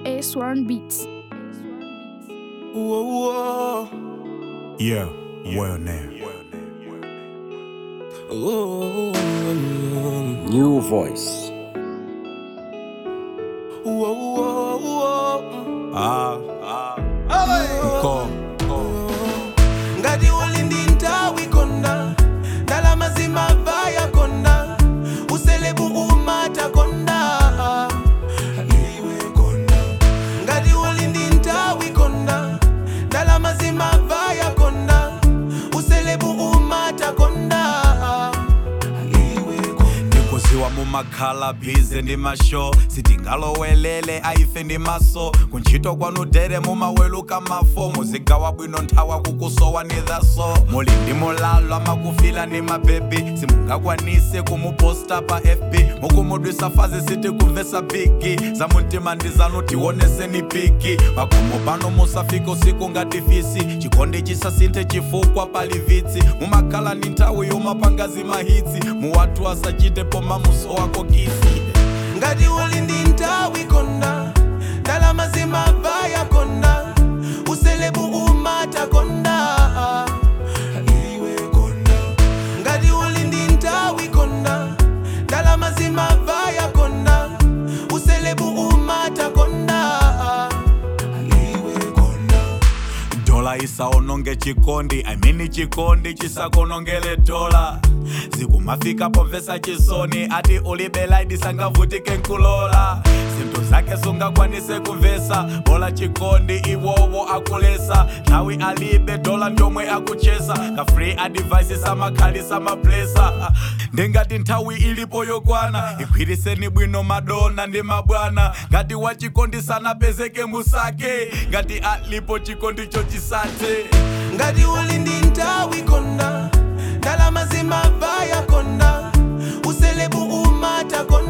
A1 Beats. Whoa, whoa. Yeah, well now. Whoa, New voice. whoa, whoa, whoa. Ah, ah. Call. ngati uli ndi nthawi konda ndalama zimavaya konda uselebu umata konda iwe konda ngati uli ndi nthawi konda ndalama zimavaya konda uselebu umata konda iwe konda ndikuziwa mumakhala bhize ndi masho sitingalowelele aife ndi maso kuntchito kwanu dere mumaweluka mafo muzigawa bwino nthawa kukusowa ni dhaso muli ndi mulalo amakufila ndi mabebi simungakwanise kumuposta pa fb mukumudwisa fazi siti kumvesa bigi za muntima ndi zanu tioneseni piki pakomo pano musafika usiku ngati fisi chikondi chisasinthe chifukwa pali vitsi mumakhala ni nthawi yomapangazi mahitsi muwatu asachite poma muso wako kisi ngati uli ndi nthawi konda ndalama zimavaya konda uselebu umata konda iwe konda ngati uli ndi nthawi konda ndalama zimavaya konda uselebu umata konda iwe konda dola isaononge chikondi amini chikondi chisakonongele dola zikumafika pomvesa chisoni ati ulibe laidi sangavutike nkulola zinthu zake sungakwanise kumvesa bola chikondi iwowo akulesa nthawi alibe dola ndomwe akuchesa ka free advice samakhalisa maplesa ndingati nthawi ilipo yokwana igwiriseni bwino madona ndi mabwana ngati wachikondi sanapezeke musake ngati alipo chikondi chochisate ngati uli ndi nthawi konda ndalama zimavaya konda uselebu umata konda